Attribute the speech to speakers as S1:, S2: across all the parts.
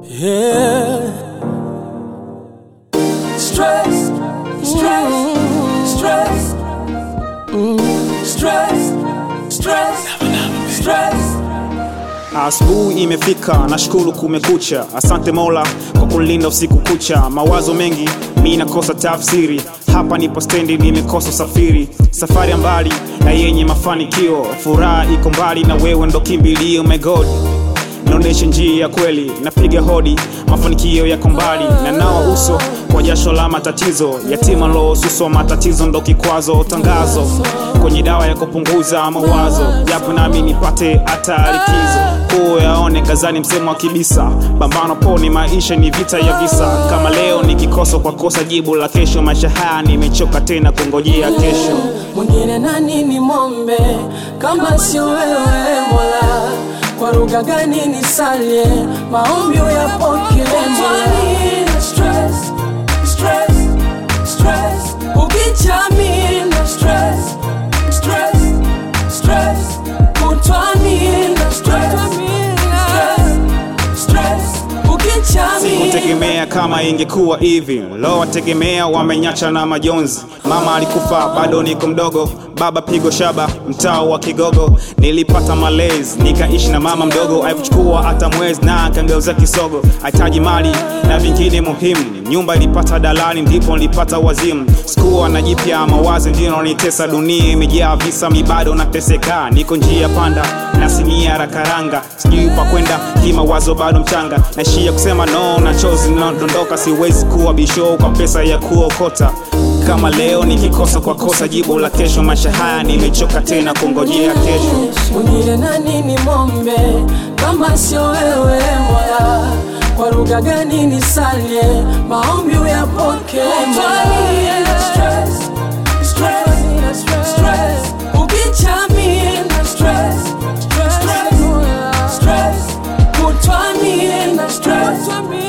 S1: Yeah. Stress, stress, stress, stress, stress, stress.
S2: Asubuhi imefika, nashukuru kumekucha. Asante Mola kwa kulinda usiku kucha. Mawazo mengi mi nakosa tafsiri, hapa nipo stendi, nimekosa usafiri. Safari ya mbali na yenye mafanikio, furaha iko mbali na wewe ndo kimbilio. My God naonesha njia ya kweli, napiga hodi, mafanikio yako mbali, na nawa uso kwa jasho la matatizo. Yatima losuswa matatizo ndo kikwazo, tangazo kwenye dawa ya kupunguza mawazo, japo nami nipate hata likizo kuu yaone gazani, msemo wa kibisa, pambano poni, maisha ni vita ya visa. Kama leo nikikosa kwa kosa jibu la kesho, maisha haya nimechoka tena kungojea kesho.
S1: Mwingine nani ni mombe kama sio wewe Mola? Kwa lugha gani nisalie maombi uyapokee Mola? Stress, stress, stress. Ukichami na stress, stress, stress. Kutwani na stress, stress, stress. Ukichami
S2: Sikutegemea kama ingekuwa hivi, lo wategemea wamenyacha na majonzi. Mama alikufa bado niko mdogo, baba pigo shaba mtaa wa Kigogo. Nilipata malezi nikaishi na mama mdogo, haikuchukua hata mwezi na kangeuza kisogo. Hahitaji mali na vingine muhimu, nyumba ilipata dalali, ndipo nilipata wazimu. Sikuwa na jipya mawazo, ndio nitesa. Dunia imejaa visa, mi bado nateseka, niko njia panda na sinia rakaranga, sijui pa kwenda kimawazo, bado mchanga naishia kusema no na chozi linadondoka. Siwezi kuwa bisho kwa pesa ya kuokota. Kama leo nikikosa kwa kosa jibu la kesho, maisha haya nimechoka tena kungojea kesho.
S1: Mwingine nani ni mombe kama sio wewe Mola? Kwa lugha gani nisalie maombi uyapokee Mola? Stress, stress, stress. Ukichami na stress, stress, stress. Kutwani na stress,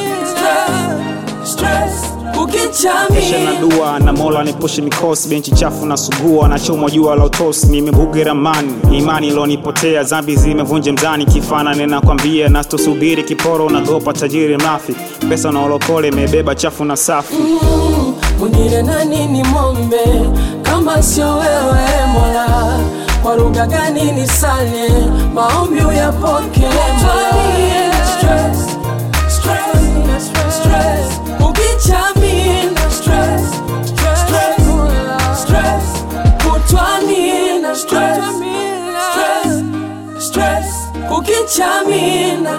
S1: stress, stress. Ukichami
S2: Kesha na dua na Mola nipushe mikosi, benchi chafu na sugua na chomwa jua la utosi. Nimebuge ramani, imani ilonipotea, zambi zimevunja mzani, kifana ninakwambia, na tusubiri kiporo unagopa tajiri mrafi, pesa na olokole imebeba chafu na safi.
S1: Mwingine nani ni mombe kama sio wewe Mola? Kwa lugha gani nisalie maombi uyapokee Mola? Stress, stress, stress. Ukichami na stress, stress, stress. Kutwani na stress, stress, stress. Ukichami na